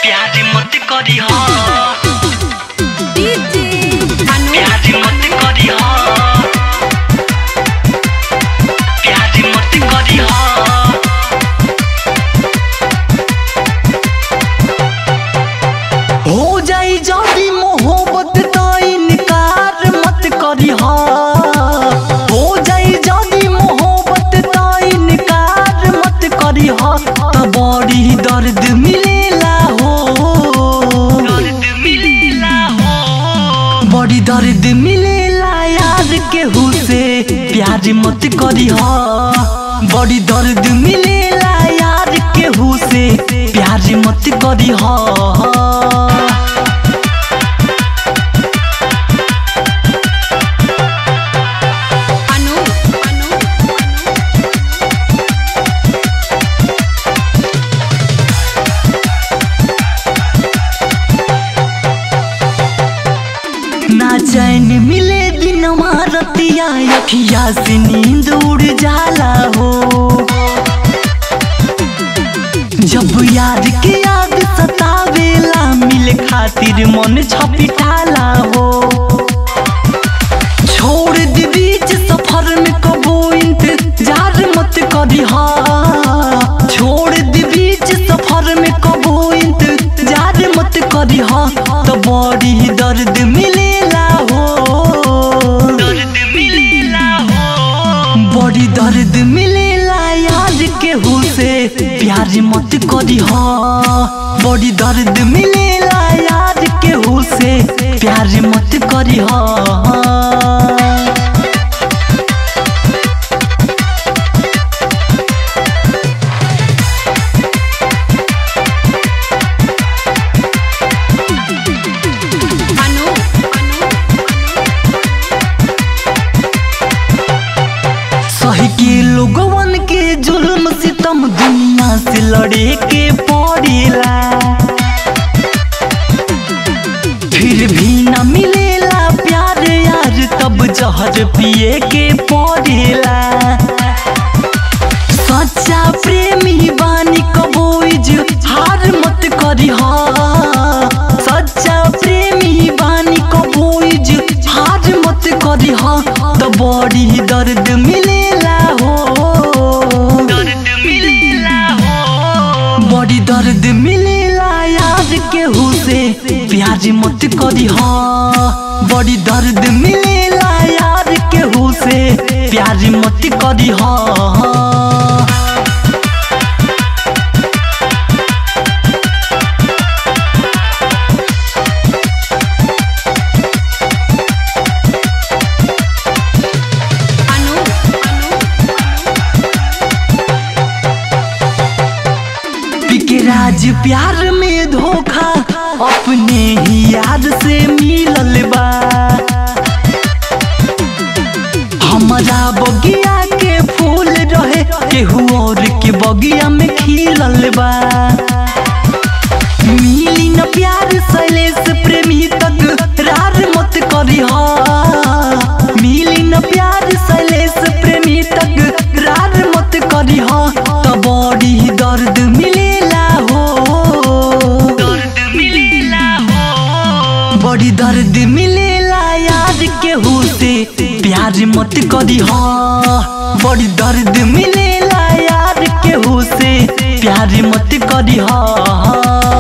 प्यारी मत करी हो डीजे अनु प्यारी मत करी हो प्यारी मत करी हो हो जाई जदी मोहब्बत तो इनकार मत करी हो जाई जदी मोहब्बत तो इनकार मत करी तो बड़ी दर्द मिलेला हो दर्द मिलेला हो बड़ी दर्द मिलेला यार केहू से प्यार मत करी हो बड़ी दर्द मिलेला यार केहू से प्यार मत करी हो अनु अनु ना चैन मिले दिन रतिया अखिया से नींद उड़ जाला हो जब याद के याद सतावेला मिले खातिर मन छपिटाला हो छोड़ दी बीच सफर में कबो इंतजार मत करी हा छोड़ दी बीच सफर में कबो इंतजार मत करी हा तो बड़ी दर्द मिलेला हो दर्द मिलेला हो बड़ी दर्द मिलेला यार केहू से प्यार मत करी हा बड़ी दर्द मिलेला यार केहू से प्यार मत करी हा अनु अनु सही के लोगवन के जुल्म सितम दुनिया से लड़े के पड़ेला फिर भी न मिलेला प्यार यार तब जहर पिए के पड़ेला सच्चा प्रेमी बानी कबो हार मत करी हा सच्चा प्रेमी बानी कबो हार मत करी हा तो बड़ी दर्द मिलेला हो दर्द मिलेला हो बड़ी दर्द मिलेला यार केहू से प्यार मत करी हा बड़ी दर्द मिलेला यार केहू से प्यार मत करी हा अनु अनु पिके राज प्यार में धोखा अपने ही याद से मिलल बा हमारा बगिया के फूल रहे केहू और के बगिया में खिलल बा मिली न प्यार शैलेश प्रेमी तक रार मत करी हा मिली न प्यार शैलेश प्रेमी तक रार मत करी हा तो बड़ी दर्द मिलेला हो दर्द मिलेला हो बड़ी दर्द मिलेला यार केहू से प्यार मत करी हा बड़ी दर्द मिलेला यार केहू से प्यार मत करी हा